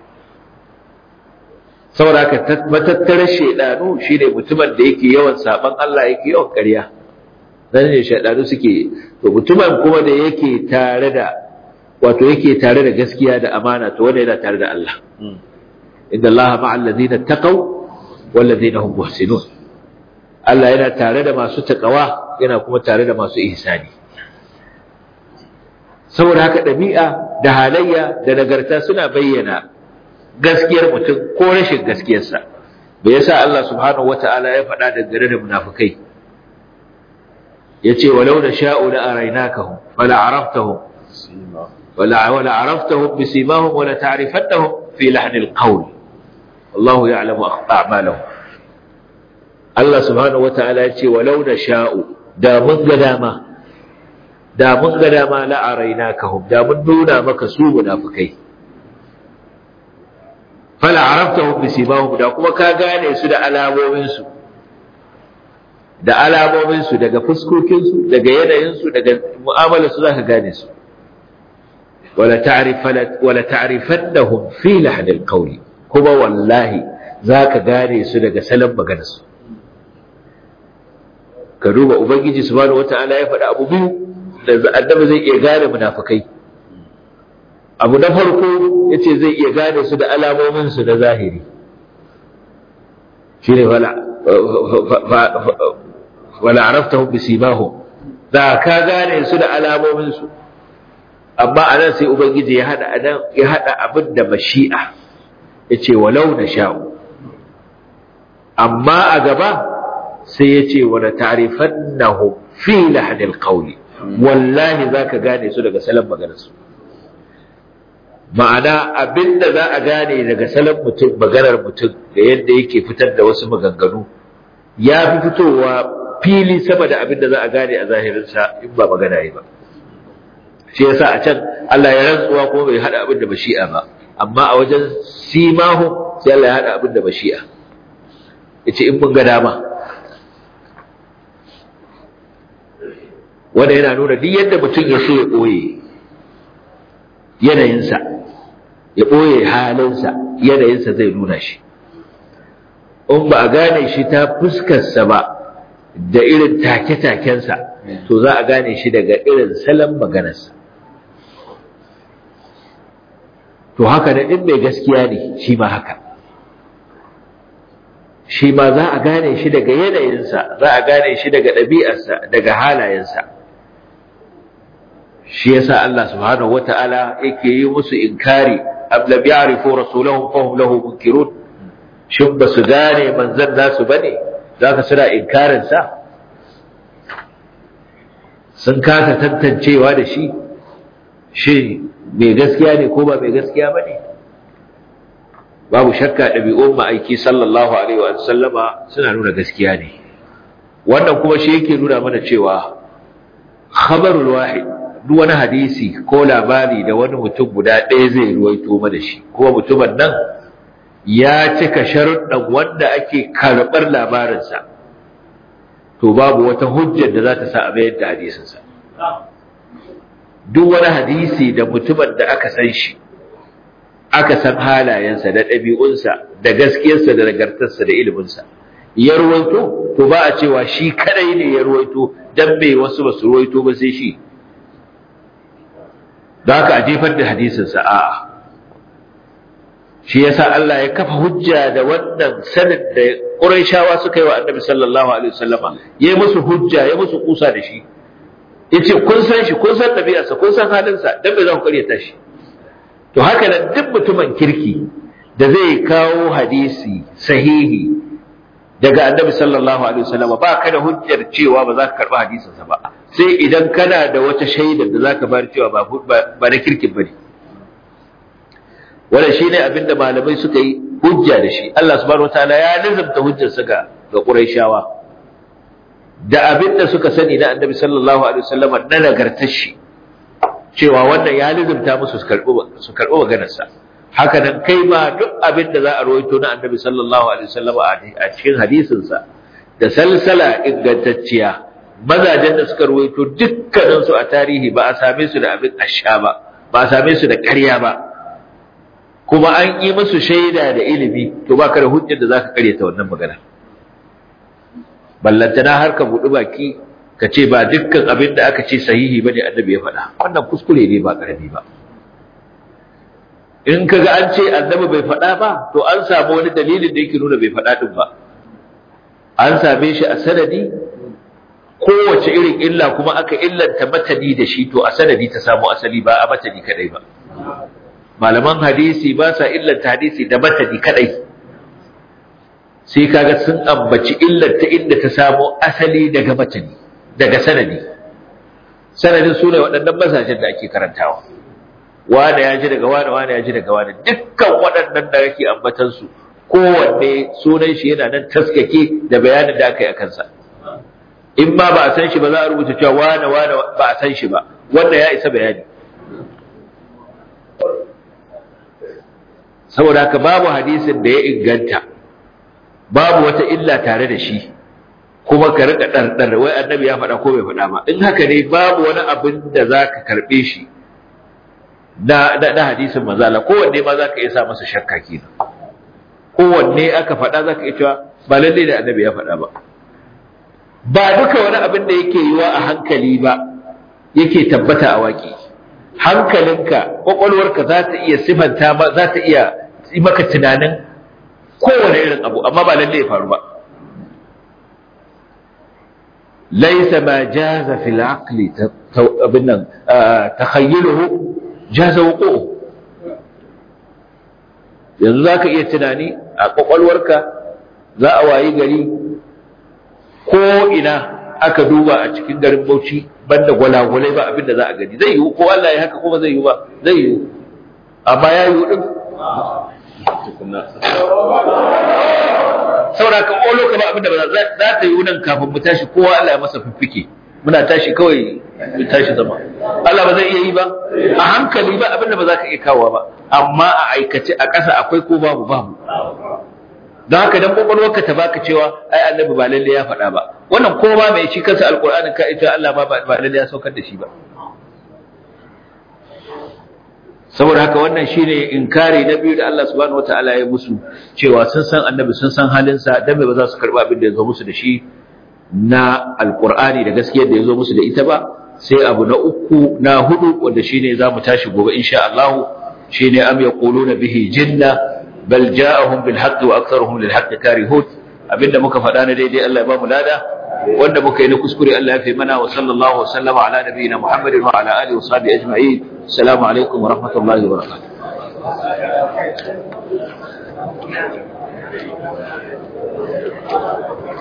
A: saboda haka matattarar shaidanu shine mutumin da yake yawan saban Allah yake yawan ƙarya dan ne shaidanu suke to mutumin kuma da yake tare da wato yake tare da gaskiya da amana to wanda yana tare da Allah inna Allah ma'al ladina taqaw wal ladina hum muhsinun Allah yana tare da masu takawa yana kuma tare da masu ihsani saboda haka ɗabi'a da halayya da nagarta suna bayyana gaskiyar mutum ko rashin gaskiyarsa bai yasa Allah subhanahu wata'ala ya faɗa da gare da munafikai yace walau da sha'u la arainakahum fala araftahum wala wala araftahum bisimahum wala ta'rifannahum fi lahn alqawl wallahu ya'lamu a'malahum Allah subhanahu wata'ala yace walau da sha'u da mun ga dama da mun ga dama la'araina ka hum da mun nuna maka su munafikai fala araftahum bisimahum da kuma ka gane su da alamomin su da alamomin su daga fuskokin su daga yanayin su daga mu'amalar su zaka gane su wala ta'rifat wala ta'rifannahum fi lahn alqawli kuma wallahi zaka gane su daga salon maganar su ka duba ubangiji subhanahu wataala ya faɗa abu biyu da annabi zai iya gane munafikai abu na farko yace zai iya gane su da alamomin su na zahiri shine wala wala araftahum bisimahum da ka gane su da alamomin su amma anan sai ubangiji ya hada anan ya hada abin da mashi'a yace walau na sha'u amma a gaba sai yace wala ta'rifannahum fi lahnil qawli wallahi za ka gane su daga salon maganarsu ma'ana abinda za a gane daga salon mutum maganar mutum da yadda yake fitar da wasu maganganu ya fi fitowa fili sama da abinda za a gane a zahirinsa in ba magana yi ba shi yasa a can Allah ya rantsuwa kuma bai hada abin da bashi'a ba amma a wajen simahu sai Allah ya hada abin da bashi'a yace in mun ga dama wanda yana nuna duk yadda mutum ya so ya ɓoye yanayinsa ya ɓoye halinsa yanayinsa zai nuna shi in ba a gane shi ta fuskarsa ba da irin take-takensa to za a gane shi daga irin salon maganarsa to haka da in mai gaskiya ne shi ma haka shi ma za a gane shi daga yanayinsa za a gane shi daga ɗabi'arsa daga halayensa shi yasa Allah subhanahu wata'ala yake yi musu inkari am lam ya'rifu rasulahum fahum lahu munkirun shin ba su gane manzon nasu bane zaka suna inkarin sa sun kasa tantancewa da shi shi mai gaskiya ne ko ba mai gaskiya bane babu shakka ɗabi'un ma'aiki sallallahu alaihi wa sallama suna nuna gaskiya ne wannan kuma shi yake nuna mana cewa khabarul wahid duk wani hadisi ko labari da wani mutum guda ɗaya zai ruwaito mana shi kuma mutumin nan ya cika sharuɗan wanda ake karɓar labarinsa to babu wata hujjar da za ta sa a mayar da hadisinsa duk wani hadisi da mutumin da aka san shi aka san halayensa da ɗabi'unsa da gaskiyarsa da nagartarsa da iliminsa ya ruwaito to ba a cewa shi kadai ne ya ruwaito dan bai wasu ba su ruwaito ba sai shi da haka a jefar da hadisinsa a'a shi yasa Allah ya kafa hujja da wannan sanin da Qurayshawa suka yi wa Annabi sallallahu alaihi wasallama yayi musu hujja ya musu kusa da shi yace kun san shi kun san ɗabi'arsa kun san halinsa dan bai za ku karyata shi to haka nan duk mutumin kirki da zai kawo hadisi sahihi daga annabi sallallahu alaihi wasallam ba ka da hujjar cewa ba za ka karba hadisinsa ba sai idan kana da wata shaida da za ka bayar cewa ba ba na kirkin bane wannan shine abin da malamai suka yi hujja da shi Allah subhanahu wataala ya nizamta hujjarsa ga ga Qurayshawa da abin da suka sani na annabi sallallahu alaihi wasallam na nagartar shi cewa wannan ya lizumta musu su karɓi su karɓi maganarsa haka nan kai ma duk abin da za a rawaito na annabi sallallahu alaihi wasallam a cikin hadisinsa da salsala ingantacciya mazajen da suka rawaito dukkanin su a tarihi ba a same su da abin asha ba ba a same su da ƙarya ba kuma an yi musu shaida da ilimi to ba ka da hujjar da zaka karyata wannan magana ballantana har ka buɗi baki ka ce ba dukkan abin da aka ce sahihi ba ne annabi ya faɗa wannan kuskure ne ba ƙarami ba in ka ga an ce annabi bai faɗa ba to an samu wani dalilin da yake nuna bai faɗa ɗin ba an same shi a sanadi kowace irin illa kuma aka illanta matani da shi to a sanadi ta samu asali ba a matani kadai ba malaman hadisi ba sa illanta hadisi da matani kadai sai kaga sun ambaci illar ta inda ta samo asali daga matani daga sanadi sanadin su ne waɗannan mazajen da ake karantawa wane ya ji daga wane wane ya ji daga wane dukkan waɗannan da ake ambatansu kowanne sunan shi yana nan taskake da bayanin da aka yi a kansa in ma ba a san shi ba za a rubuta cewa wane wane ba a san shi ba wanda ya isa bayani saboda haka babu hadisin da ya inganta babu wata illa tare da shi kuma ka rika ɗarɗar wai annabi ya faɗa ko bai faɗa ba in haka ne babu wani abin da za ka karɓe shi na na hadisin mazala kowanne ma za ka iya sa masa shakka kenan kowanne aka faɗa za ka iya cewa ba lallai da annabi ya faɗa ba ba duka wani abin da yake yiwa a hankali ba yake tabbata a waƙi hankalinka ƙwaƙwalwarka za ta iya sifanta ba za ta iya yi maka tunanin kowane irin abu amma ba lallai ya faru ba ليس ما جاز في العقل تخيله جاز وقوعه yanzu za ka iya tunani a ƙwaƙwalwarka za a wayi gari ko ina aka duba a cikin garin bauchi banda gwalagwalai ba abinda za a gani zai yiwu ko Allah ya haka ko ba zai yiwu ba zai yiwu amma ya yiwu din saboda ka ƙolo ka ba abinda ba za ta yiwu nan kafin mu tashi kowa Allah ya masa fiffike muna tashi kawai mu tashi zama Allah ba zai iya yi ba a hankali ba abinda ba za ka iya kawo ba amma a aikace a ƙasa akwai ko babu babu don haka dan kwakwalwarka ta baka cewa ai annabi ba lalle ya faɗa ba wannan ko ma mai shi kansa alqur'anin ka ita Allah ma ba lalle ya saukar da shi ba saboda haka wannan shine inkari na biyu da Allah subhanahu wataala ya musu cewa sun san annabi sun san halinsa dan ba za su karba abin da ya zo musu da shi na alqur'ani da gaskiyar da ya zo musu da ita ba sai abu na uku na hudu wanda shine za mu tashi gobe insha Allah shine am yaquluna bihi jinna bal ja'ahum bil haqqi wa aktharuhum lil haqqi karihun abinda muka faɗa na daidai Allah ya ba mu lada wanda muka yi na kuskure Allah ya fi mana wa sallallahu wa sallama ala nabiyina Muhammadin wa ala alihi wa sahbihi ajma'in assalamu alaikum wa rahmatullahi wa barakatuh